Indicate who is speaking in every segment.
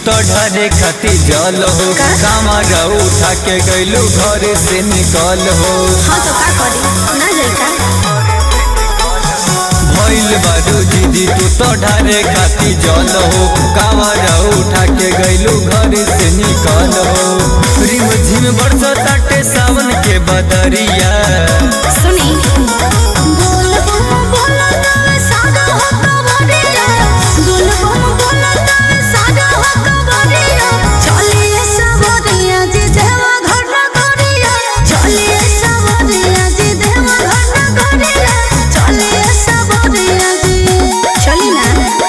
Speaker 1: तो ढरे खती जल हो
Speaker 2: का?
Speaker 1: कामर उठा के गइलू घर से निकल हो
Speaker 2: हाँ तो का करी ना जाई का
Speaker 1: भइल बारू दीदी तू तो ढरे खाती जल हो कामर उठा के गइलू घर से निकल हो रिम झिम बरस ताटे सावन के बदरिया
Speaker 2: सुनी बोल बम बोल तवे सादा हो कवरिया बोल बम बोल तवे सादा हो कवरिया चलिए सवरिया जी देवा घर न करिया चलिए सवरिया जी देवा घर न करिया चलिए सवरिया जी चली ना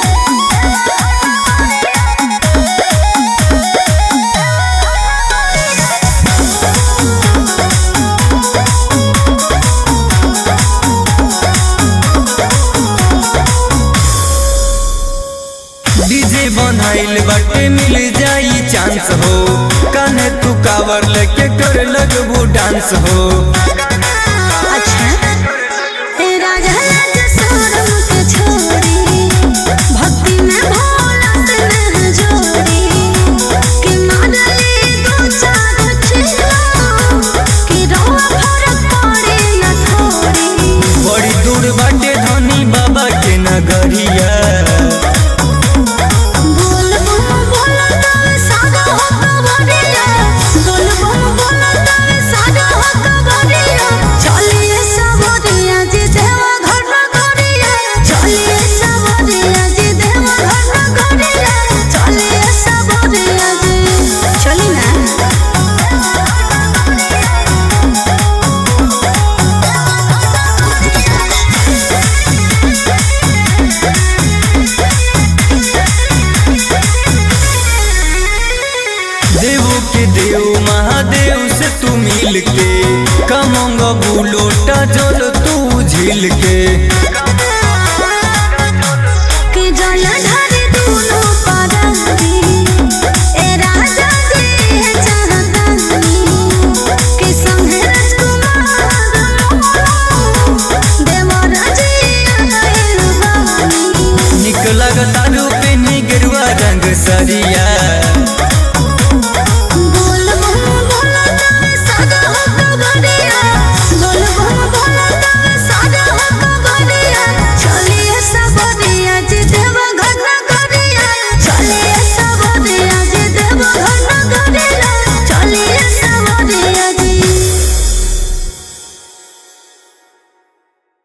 Speaker 1: डीजे बनाइल बाटे मिल जाई चांस हो कान्हे तू कावर लेके कर लगबू डांस हो
Speaker 2: अच्छा ए राजा लाज शोरम के छोड़ी भक्ति में भोला से नह जोड़ी कि मानली दो चार चिल्ला कि रोआ फरक पड़े न थोड़ी
Speaker 1: बड़ी दूर बाटे धनी बाबा के नगरिया
Speaker 2: बोल बम बोल तवे सादा हो कवरिया बोल बम बोल तवे सादा हो कवरिया चलिए सवरिया जी देवा घर न करिया चलिए सवरिया जी देवा घर न करिया चलिए सवरिया जी चली ना
Speaker 1: देवो के देव महादेव से तू मिल के कमंग बुलोटा जल तू झील के